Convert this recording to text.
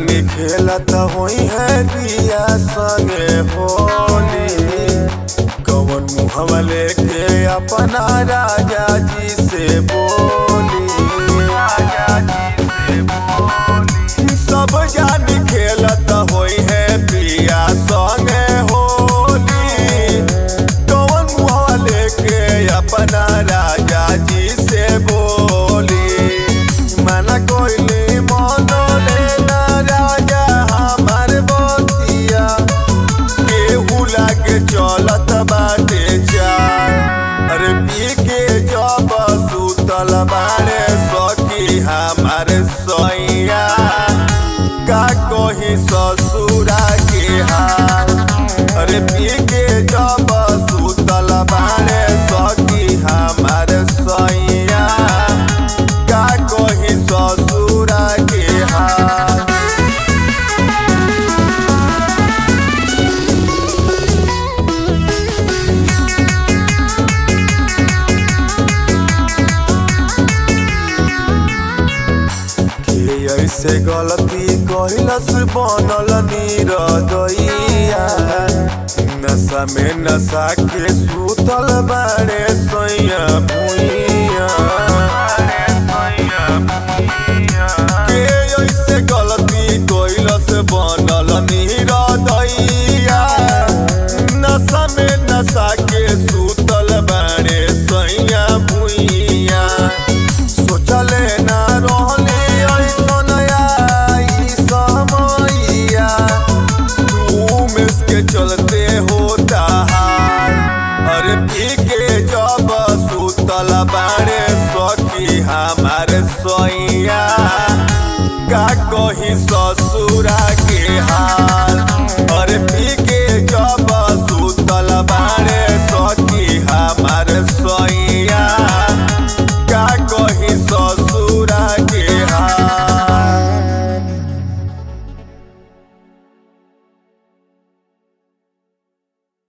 जानी खेलत होई है दिया संगे होली कवन मुहवा लेके अपना राजा जी से बोली राजा जी से बोली सब जानी खेलत होई है पिया संगे होली कवन मुहवा लेके अपना राजा जी से बोली मना कोइली मनो लेना राजा हमार बतिया केहू लागे चलत बाटे चार अरे पी के जब सुतल बारे सखी हमार सैया का कही ससुरा के हाल अरे पी के जब सुतल बारे सखी हमार सैया का कही ससुरा के हाल के ऐसे गलती कहिलस बनल नीरदैया नशा में नशा के सुतल बारे सैया भुइया के ऐसे गलती कहिलस बनल नीरदैया नशा में नशा के सुतल बारे सैया भुइया सोचले ना रहले ऐसन आई समैया उमेश के चलते होता हाल अरे पी के जब सुतल बारे सखी हमार सैया का कही ससुरा के हाल